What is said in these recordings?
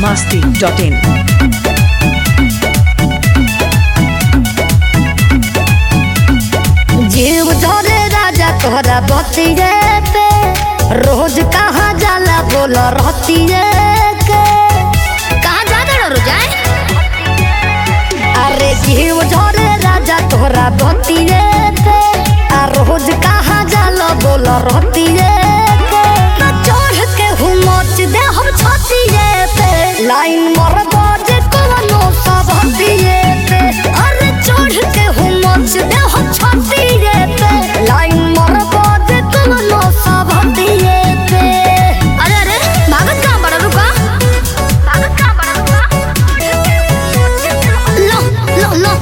masti.in. जीव धरे राजा तोहरा बतिए पे रोज कहाँ जाला बोल रहतिए के कहाँ जाते रो जाए अरे जीव धरे राजा तोहरा बतिए पे आ रोज कहाँ जाला बोल रहतिए के ना चढ़ के हूँ मच दे हम छतिए पे लाइन मर बाजे कोनो सब हतिए पे अरे चढ़ के हूँ मच दे हम छतिए पे लाइन मर बाजे कोनो सब हतिए पे अरे अरे भागत कहाँ बड़ा रुका भागत कहाँ बड़ा रुका लो लो लो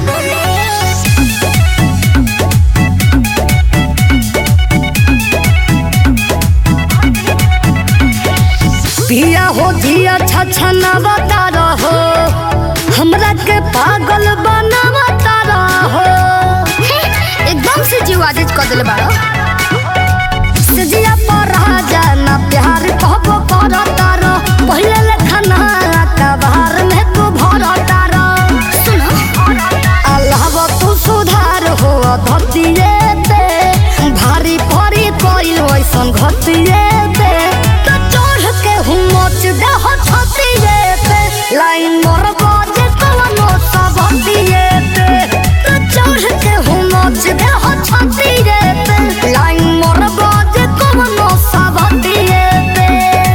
पिया हो धिया छछना बता रहो हमरा के पागल बनावता रहो एकदम से जीव आदिज कर दिले बाड़ो सजिया पर राजा ना प्यार कहबो करता रहो पहिले लेखना का बाहर में तू भरता रहो सुनो अल्लाह तू सुधार हो धरतिए पे भारी परी कोई वैसन घटिए पे तो चढ़ के हूँ मच दे हो छतिए पे लाइन मोर बाजे कोनो सब हतिए पे तो चढ़ के हूँ मच दे हो छतिए पे लाइन मोर बाजे कोनो सब हतिए पे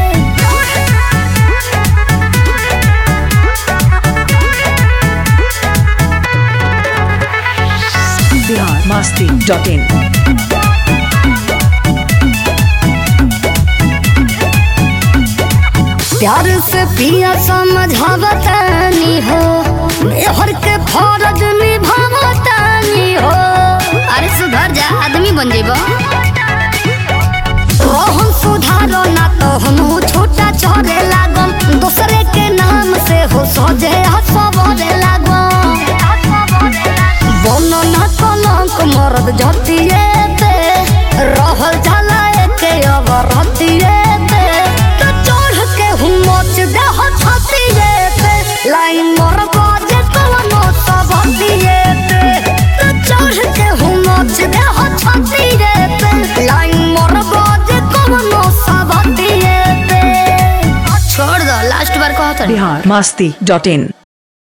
Bihar masti.in. प्यार से पिया समझावतानी हो हर के फर्ज निभावतानी हो अरे सुधर जा आदमी बन जेबो रोहन सुधारो ना तो हम छोटा चढ़े लागम दूसरे के नाम से हो सजे हसबरे लागम बनो ना कलंक मरद जतिए पे रहल जाला एके अबर हतिए पे तो चढ़ के हूँ मच दे हो छतिए पे लाइन मोर बाजे कोनो सब हतिए पे तो चढ़ के हूँ मच दे हो छतिए पे लाइन मोर बाजे कोनो सब हतिए पे छोड़ दो लास्ट बार कहत Bihar masti.in.